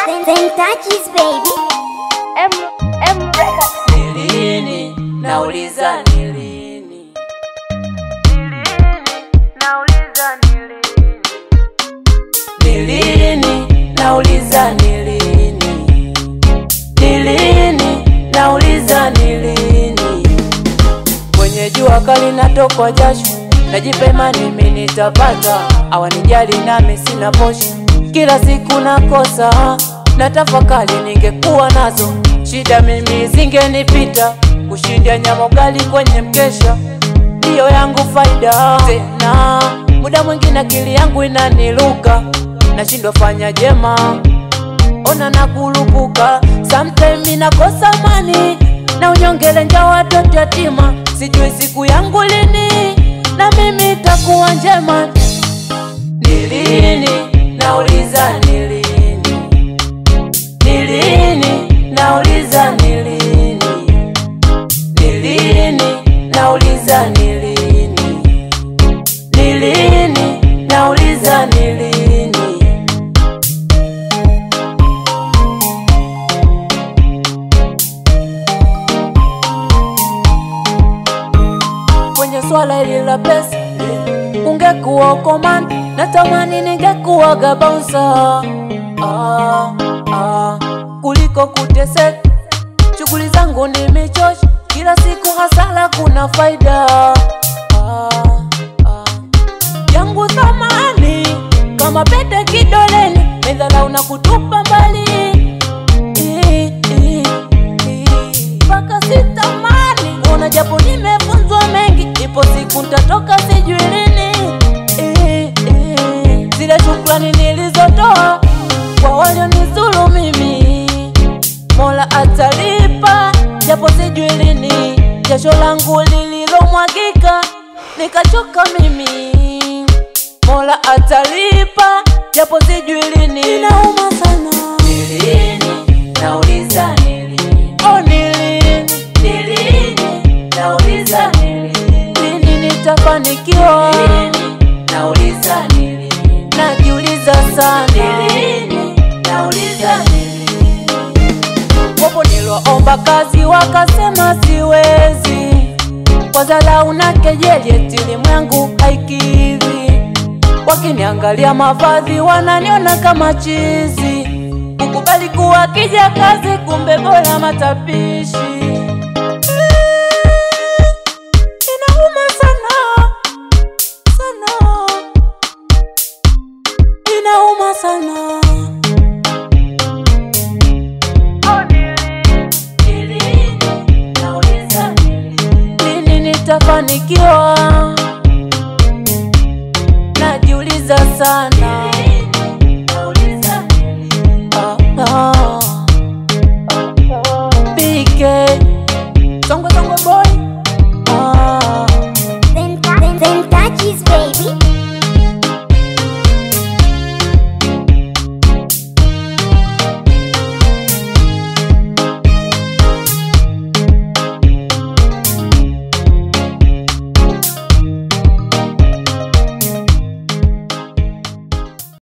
Then, then touches baby. M M Records. Ni lini? Nauliza ni lini? Ni lini? Nauliza ni lini? Ni lini? Nauliza ni lini? Kwenye jua kali natokwa jasho, najipema nimi nitapata, awanijali nami sina posho, kila siku nakosa na tafakari, ningekuwa nazo shida mimi zingenipita, kushindia nyama ugali kwenye mkesha ndiyo yangu faida. Tena muda mwingine akili yangu inaniluka, nashindwa fanya jema ona na kulupuka, sometime nakosa mani na unyongele nja watoto yatima, sijui siku yangu lini na mimi itakuwa njema. Ni lini? Nauliza ni lini? Ni lini? Nauliza ni lini? Ni lini? Nauliza ni lini? Ni lini? Nauliza ni lini? kwenye swala hili la pesa ungekuwa komanda, natamani ningekuwaga bouncer ah, ah, kuliko kuteseka. Shughuli zangu nimechosh, kila siku hasara, kuna faida ah, ah, yangu thamani kama pete kidoleni, medhala una kutupa mbali I- i- i- mpaka sitamani kuona, japo nimefunzwa mengi, ipo siku ntatoka, sijui lini. I- i- Zile shukrani nilizotoa kwa walionizuru mimi, Mola atalipa, japo sijui lini. Jasho langu lililomwagika nikachoka mimi, Mola atalipa, japo sijui lini. Inauma sana. Ni lini? Nauliza ni lini? Oh, ni lini? Ni lini? Nauliza ni lini? Lini nitafanikiwa? Lini? Nauliza ni lini? Najiuliza sana. Ni lini? Nauliza ni lini? Wapo nilioomba kazi wakasema siwezi, kwa dharau na kejeli eti elimu yangu haikidhi. Wakiniangalia mavazi wananiona kama chizi, kukubali kuwa kija kazi, kumbe bora matapishi. Inauma sana sana, inauma sana. lini nitafanikiwa? Najiuliza sana.